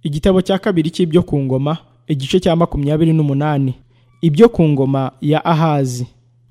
igitabo cya kabiri cy'ibyo ku ngoma igice cya makumyabiri n'umunani ibyo ku ngoma ya ahazi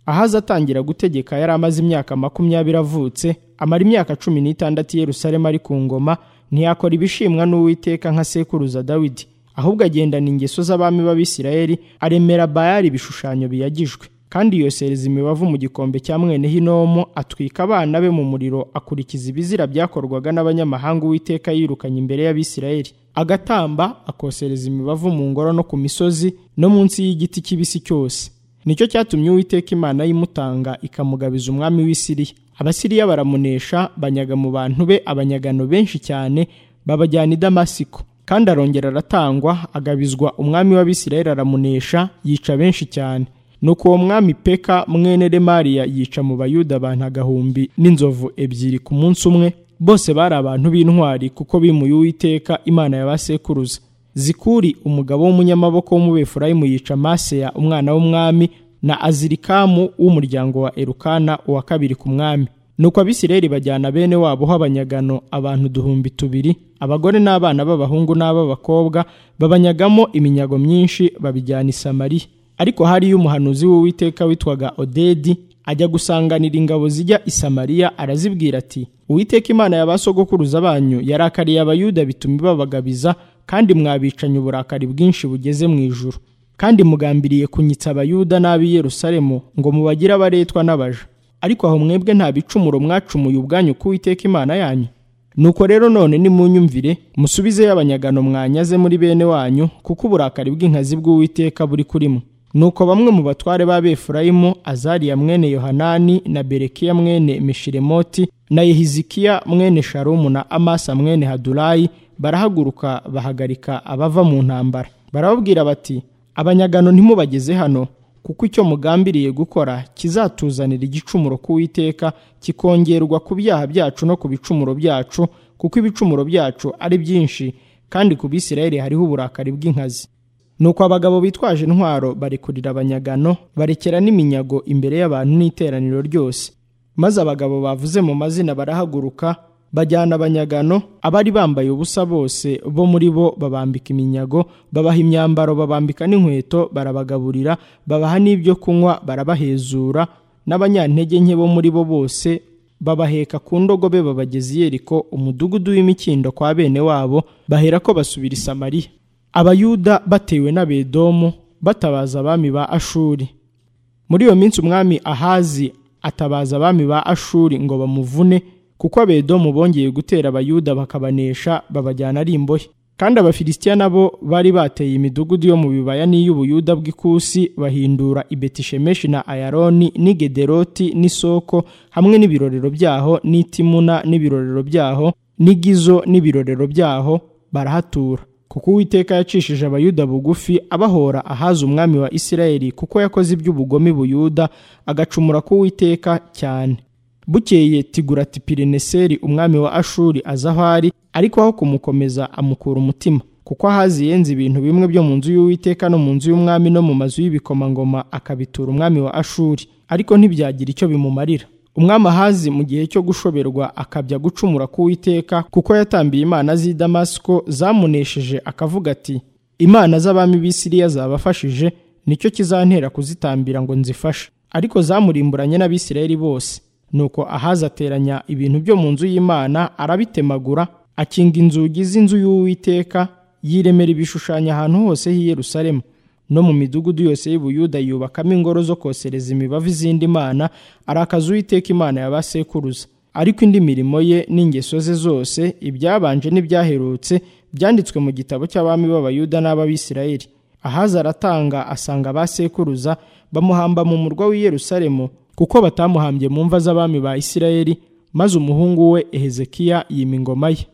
ahazi atangira gutegeka yari amaze imyaka makumyabiri avutse amara imyaka cumi n'itandatu i yerusalemu ari ku ngoma ntiyakora ibishimwa n'uwiteka nka sekuruza dawidi ahubwo agendana ingeso z'abami b'abisirayeli aremera bayari ibishushanyo biyagijwe kandi yosereza imibavu mu gikombe cya mwene hinomu atwika abana be mu muriro akurikiza ibizira byakorwaga n'abanyamahanga uwiteka yirukanye imbere y'abisirayeli agatamba akosereza imibavu mu ngoro no ku misozi no munsi y'igiti kibisi cyose nicyo cyatumye uwiteka imana y'imutanga ikamugabiza umwami w'isiriya abasiriya baramunesha banyaga mu bantu be abanyagano benshi cyane babajyana i damasiko kandi arongera aratangwa agabizwa umwami w'abisirayeli aramunesha yica benshi cyane nuko uwo mwami peka mwene remariya yica mu bayuda abantu agahumbi n'inzovu ebyiri ku munsi umwe bose bari abantu b'intwari kuko bimuye uwiteka imana ya ba sekuruza zikuri umugabo w'umunyamaboko w'umubefurayimu yica maseya umwana w'umwami na azirikamu w'umuryango wa erukana uwa kabiri ku mwami nuko abisirayeli bajyana bene wabo h'abanyagano abantu duhumbi tubiri abagore n'abana b'abahungu n'ab'abakobwa babanyagamo iminyago myinshi babijyana i samariya ariko hariyo umuhanuzi w'uwiteka witwaga odedi ajya gusanganira ingabo zijya i samariya arazibwira ati uwiteka imana ya ba sogokuruza banyu yarakariye abayuda bituma ibabagabiza kandi mwabicanye uburakari bwinshi bugeze mu ijuru kandi mugambiriye kunyitsa abayuda n'ab'i yerusalemu ngo mubagire abaretwa n'abaja ariko aho mwebwe nta bicumuro mwacumuye ubwanyu k'uwiteka imana yanyu nuko rero none nimunyumvire musubizeyo abanyagano mwanyaze muri bene wanyu kuko uburakari bw'inkazi bw'uwiteka buri kurimo nuko bamwe mu batware ba befurayimu azariya mwene yohanani na berekiya mwene mishiremoti na yehizikiya mwene sharumu na amasa mwene hadurayi barahaguruka bahagarika abava mu ntambara barababwira bati abanyagano ntimubageze hano kuko icyo mugambiriye gukora kizatuzanira igicumuro k'uwiteka kikongerwa ku byaha byacu no ku bicumuro byacu kuko ibicumuro byacu ari byinshi kandi ku bisirayeli hariho uburakari bw'inkazi nuko abagabo bitwaje intwaro barekurira abanyagano barekera n'iminyago imbere y'abantu n'iteraniro ryose maze abagabo bavuze mu mazina barahaguruka bajyana abanyagano abari bambaye ubusa bose bo muri bo babambika iminyago babaha imyambaro babambika n'inkweto barabagaburira babaha n'ibyo kunywa barabahezura n'abanyantege nke bo muri bo bose babaheka ku ndogobe babageza i yeriko umudugudu w'imikindo kwa bene wabo bahera ko basubira i samariya abayuda batewe n'abedomu batabaza abami ba ashuri muri iyo minsi umwami ahazi atabaza abami ba ashuri ngo bamuvune kuko abedomu bongeye gutera abayuda bakabanesha babajyana ari imbohe kandi abafilisitiya nabo bari bateye imidugudu yo mu bibaya n'iy'ubuyuda bw'ikusi bahindura ibetishemeshi na ayaroni n'igederoti n'isoko hamwe n'ibirorero byaho n'itimuna n'ibirorero byaho n'igizo n'ibirorero byaho barahatura kuko uwiteka yacishije abayuda bugufi abahora ahaza umwami wa isirayeli kuko yakoze iby'ubugome buyuda agacumura ku uwiteka cyane bukeye tigurati pirineseri umwami wa ashuri aza aho ari ariko aho kumukomeza amukura umutima kuko ahazi yenze ibintu bimwe byo mu nzu y'uwiteka no mu nzu y'umwami no mu mazu y'ibikomangoma akabitura umwami wa ashuri ariko ntibyagira icyo bimumarira umwami ahazi mu gihe cyo gushoberwa akabya gucumura k'uwiteka kuko yatambiye imana z'i damasiko zamunesheje akavuga ati imana z'abami b'isiriya zabafashije nicyo kizantera kuzitambira ngo nzifashe ariko zamurimburanye n'abisirayeli bose nuko ahazi ateranya ibintu byo mu nzu y'imana arabitemagura akinga inzugi z'inzu y'uwiteka yiremera ibishushanyo ahantu hose h'i yerusalemu no mu midugudu yose y'ubuyuda yubakamo ingoro zo kosereza imibavu izindi mana arakaza uwiteka imana ya ba sekuruza ariko indi mirimo ye n'ingeso ze zose ibyabanje n'ibyaherutse byanditswe mu gitabo cy'abami b'abayuda n'ab'abisirayeli ahaza aratanga asanga ba sekuruza bamuhamba mu murwa w'i yerusalemu kuko batamuhambye mu mva z'abami ba isirayeli maze umuhungu we ehezekiya yima ingoma ye